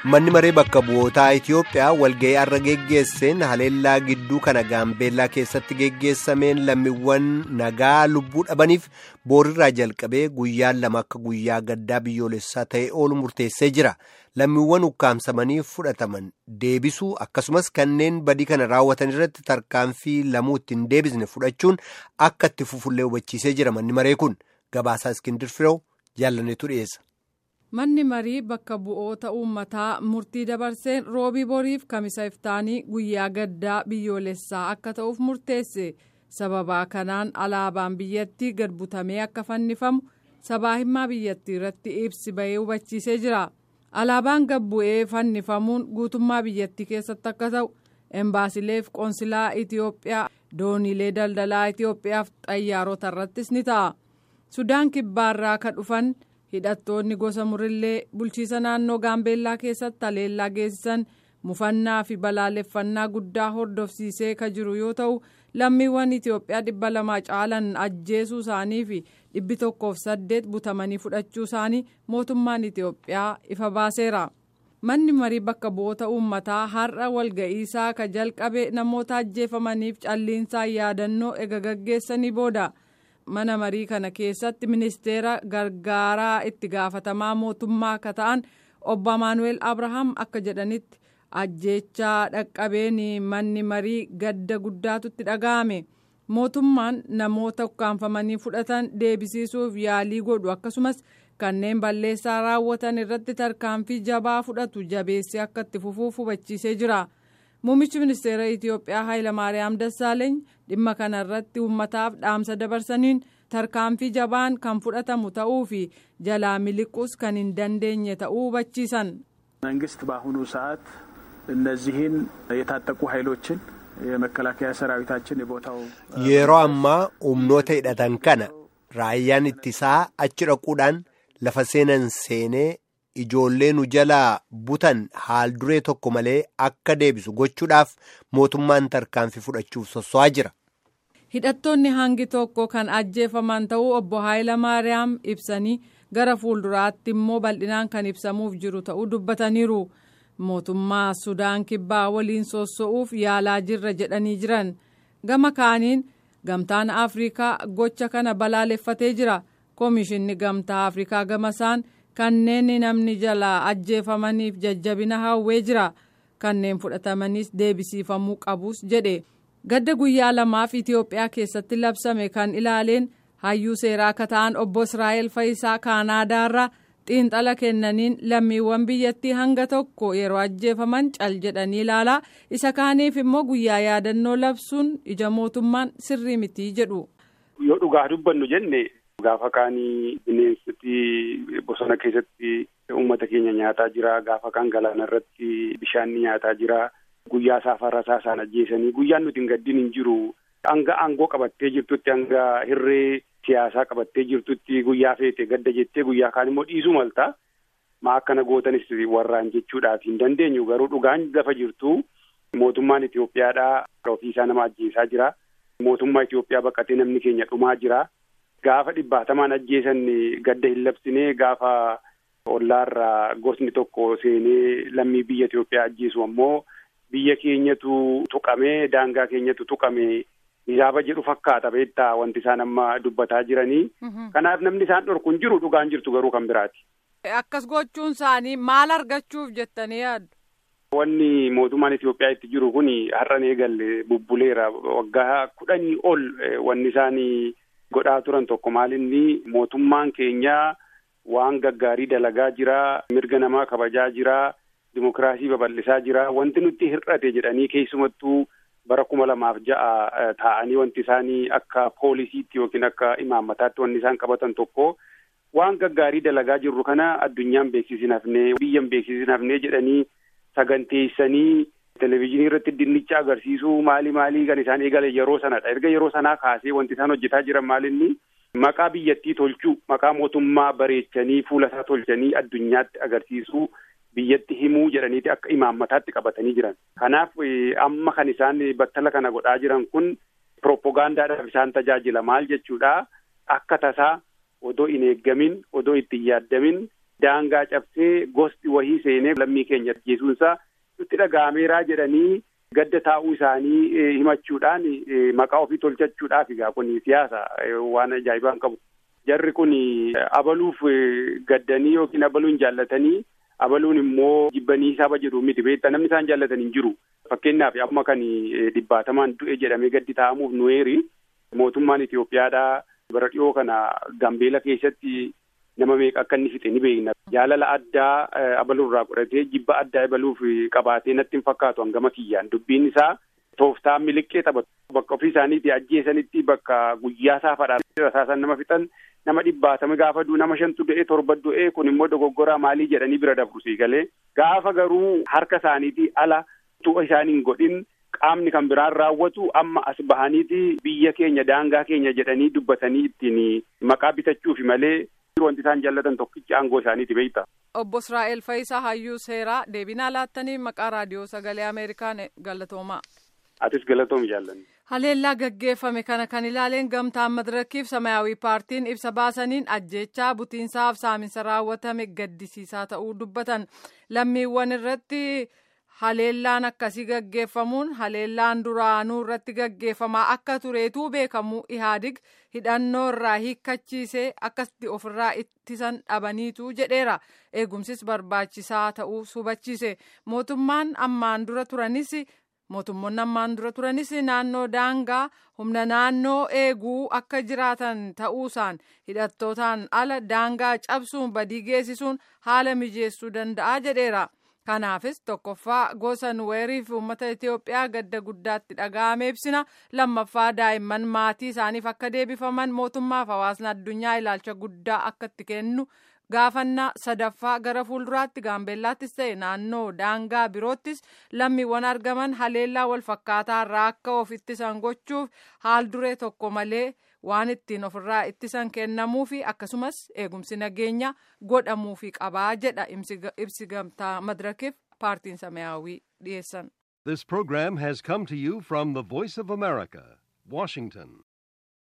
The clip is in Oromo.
Manni maree bakka bu'ootaa Itiyoophiyaa walga'ii har'a geggeesseen haleellaa gidduu kana gaambeellaa keessatti geggeessameen lammiiwwan nagaa lubbuu dhabaniif boorirraa jalqabee guyyaan lama akka guyyaa gaddaa biyyoolessaa ta'e oolu murteessee jira. Lammiiwwan ukkaamsamanii fudhataman deebisuu akkasumas kanneen badii kana raawwatan irratti tarkaanfii lamuu ittiin deebisne fudhachuun akka itti fufullee hubachiisee jira manni maree kun gabaasaa iskindir fireew jaallaneetu dhiyeessa. manni marii bakka bu'oota uummataa murtii dabarseen roobii boriif kamisa iftaanii guyyaa gaddaa biyyoolessaa akka ta'uuf murteesse sababaa kanaan alaabaan biyyattii gad butamee akka fannifamu sabaa himaa biyyattii irratti ibsi bahee hubachiisee jira alaabaan gad bu'ee fannifamuun guutummaa biyyattii keessatti akka ta'u embaasileef qoonsilaa itiyoophiyaa dooniilee daldalaa itiyoophiyaaf xayyaarota irrattis ni ta'a sudaan kibbaarraa ka dhufan. hidhattoonni gosa murillee bulchiisa naannoo gaambeellaa keessatti haleellaa geessisan mufannaa fi balaaleffannaa guddaa hordofsiisee ka jiru yoo ta'u lammiiwwan itiyoophiyaa dhibba lamaa caalan ajjeesuu isaanii fi dhibbi tokkoof saddeet butamanii fudhachuu isaanii mootummaan itiyoophiyaa ifa baaseera manni marii bakka bu'oota uummataa har'a walga'iisaa ka jalqabe namoota ajjeefamaniif calliinsaan yaadannoo ega gaggeessanii booda. mana marii kana keessatti ministeera gargaaraa itti gaafatamaa mootummaa akka ta'an obbo Amaanuweel Abrahaam akka jedhanitti ajjeechaa dhaqqabeen manni marii gadda guddaatu itti dhaga'ame mootummaan namoota ukkaanfamanii fudhatan deebisiisuuf yaalii godhu akkasumas kanneen balleessaa raawwatan irratti tarkaanfii jabaa fudhatu jabeessee akka itti fufuuf hubachiisee jira. Muummichi ministeera Itiyoophiyaa Hayilamaariyaam Dassaaleeny dhimma kana irratti uummataaf dhaamsa dabarsaniin tarkaanfii jabaan kan fudhatamu ta'uu fi jalaa miliquus kan hin dandeenye ta'uu hubachiisan. መንግስት በአሁኑ ሰዓት እነዚህን የታጠቁ ኃይሎችን የመከላከያ ሰራዊታችን የቦታው yeroo ammaa humnoota hidhatan kana raayyaan ittisaa achi dhaquudhaan lafa seenan seenee ijoollee nu jalaa butan haal duree tokko malee akka deebisu gochuudhaaf mootummaan tarkaanfii fudhachuuf sosso'aa jira. hidhattoonni hangi tokko kan ajjeefaman ta'uu obbo Haayilamaariyaam ibsanii gara fuulduraatti immoo bal'inaan kan ibsamuuf jiru ta'uu dubbataniiru mootummaa sudaan kibbaa waliin sosso'uuf yaalaa jirra jedhanii jiran gama kaaniin gamtaan afrikaa gocha kana balaaleffatee jira koomishinni gamtaa afrikaa gamasaan. kanneen namni jalaa ajjeefamaniif jajjabina hawwee jira kanneen fudhatamanis deebisiifamuu qabus jedhe gadda guyyaa lamaaf itiyoophiyaa keessatti labsame kan ilaaleen hayyuu seeraa akka ta'an obbo israa'el faayisaa kaanaadaarraa xiinxala kennaniin lammiiwwan biyyattii hanga tokko yeroo ajjeefaman cal jedhanii ilaalaa isa kaaniif immoo guyyaa yaadannoo labsuun ija mootummaan sirrii mitii jedhu. yoo dhugaa dubbannu jenne. Gaafa kaanii bineensoti bosona keessatti uummata keenya nyaataa jira. Gaafa kaan galaana irratti bishaan ni nyaataa jira. Guyyaa saafara isaa isaan ajjeesanii guyyaan nuti hin gaddiin hin jiru. Hanga aangoo qabattee jirtutti hanga hirree siyaasaa qabattee jirtutti guyyaa feete gadda jettee guyyaa kaan immoo dhiisuu malta. Maa akkana gootanis warraan jechuudhaaf hin dandeenyu garuu dhugaan lafa jirtu mootummaan Itoophiyaadhaa ofiisaa nama ajjeesaa jira. Mootummaa Itoophiyaa baqatee namni keenya dhumaa jira. Gaafa dhibbaatamaan ajjeesan gadda hin labsine gaafa ollaarraa gosni tokko seenee lammii biyya Itoophiyaa ajjeesu ammoo biyya keenyatu tuqamee daangaa keenyatu tuqame hisaaba jedhu fakkaata beektaa wanti isaan amma dubbataa jiranii. Kanaaf namni isaan dhorku hin jiru dhugaan jirtu garuu kan biraati. Akkas gochuun isaanii maal argachuuf jettanii yaaddu? Wanni mootummaan Itoophiyaa itti jiru kun har'an eegalle bubbuleera waggaa kudhanii ol wanni isaanii. godhaa turan tokko maalinni mootummaan keenya waan gaggaarii dalagaa jira mirga namaa kabajaa jira dimokiraasii babal'isaa jira wanti nutti hir'ate jedhanii keessumattuu bara kuma lamaaf ja'a taa'anii wanti isaanii akka poolisiitti yookiin akka imaammataatti wanni isaan qabatan tokko waan gaggaarii dalagaa jirru kana addunyaan beeksisin hafnee biyyan beeksisin hafnee jedhanii saganteessanii Televezyiinii irratti dinnicha agarsiisuu maali maalii kan isaan eegale yeroo sanadha. Erga yeroo sanaa kaasee wanti isaan hojjetaa jiran maalinni maqaa biyyattii tolchuu maqaa mootummaa bareechanii fuula isaa tolchanii addunyaatti agarsiisuu biyyatti himuu jedhaniiti akka imaammataatti qabatanii jiran. Kanaaf amma kan isaan battala kana godhaa jiran kun pirooppogaandaadhaaf isaan tajaajila maal jechuudha akka tasaa odoo hin eeggamin odoo itti hin yaaddamin daangaa cabsee gosti wahii seenee lammii keenya ajjeesuunsaa nutti dhaga'ameeraa jedhanii gadda taa'uu isaanii himachuudhaan maqaa ofii tolchachuudhaaf egaa kun siyaasa waan ajaa'ibaan qabu. Jarri kun abaluuf gaddanii yookiin abaluun jaallatanii abaluun immoo jibbanii saba jedhu miti beektaa namni isaan jaallatan hin jiru. Fakkeenyaaf amma kan dhibbaatamaan du'e jedhamee gaddi taa'amuuf nuweeri mootummaan Itoophiyaadhaa bara dhiyoo kana Gambeela keessatti nama meeqa akka inni fixe ni beekna. Jaalala addaa abaluurraa godhatee jibba addaa abaluuf qabaatee natti hin fakkaatu hangama kiyyaan dubbiin isaa tooftaa miliqqee taphatu. Bakka ofii isaaniitti ajjeesanitti bakka guyyaa saafaadhaan rasaasan nama fixan nama dhibbaatame gaafa du'u nama shantu du'ee torba du'ee kun immoo dogoggoraa maalii jedhanii bira dabru sii galee gaafa garuu harka isaaniitii ala tu'a isaaniin godhin qaamni kan biraan raawwatu amma as bahaniiti biyya keenya daangaa keenya jedhanii dubbatanii ittiin maqaa bitachuufi malee wanti isaan jaallatan tokkichi aangoo isaaniiti beekta. Obbo Israa'el Fayisaa Hayyuu Seeraa deebinaa laattanii maqaa raadiyoo sagalee Ameerikaan galatoomaa. Atis galatoomi jaallanni. Haleellaa gaggeeffame kana kan ilaaleen gamtaan madirakiif samayaawii paartiin ibsa baasaniin ajjechaa butiinsaaf saaminsa raawwatame gaddisiisaa ta'uu dubbatan lammiiwwan irratti haleellaan akkasii gaggeeffamuun haleellaan duraanuu irratti gaggeeffamaa akka tureetuu beekamu ihaadig hidhannoo irraa hiikkachiisee akkasitti ofirraa ittisan dhabaniitu jedheera eegumsis barbaachisaa ta'uu hubachiise mootummaan ammaan dura turanis mootummoonni ammaan dura turanis naannoo daangaa humna naannoo eeguu akka jiraatan ta'uusaan hidhattootaan ala daangaa cabsuun badii geessisuun haala mijeessuu danda'a jedheera. kanaafis tokkoffaa gosa nuweeriif uummata itiyoophiyaa gadda guddaatti dhaga'ame ibsina lammaffaa daa'imman maatii isaaniif akka deebifaman mootummaaf hawaasni addunyaa ilaalcha guddaa akka itti kennu gaafannaa sadaffaa gara fuulduraatti gaambeellaattis ta'e naannoo daangaa biroottis lammiiwwan argaman haleellaa wal fakkaataa irraa akka of ittisan gochuuf haal duree tokko malee waan ittiin ofirraa ittisan kennamuufi akkasumas eegumsi nageenya godhamuufi qabaa jedha ibsi gamtaa madirakiif paartiin samayaawii dhiyeessan. This program has come to you from the Voice of America, Washington.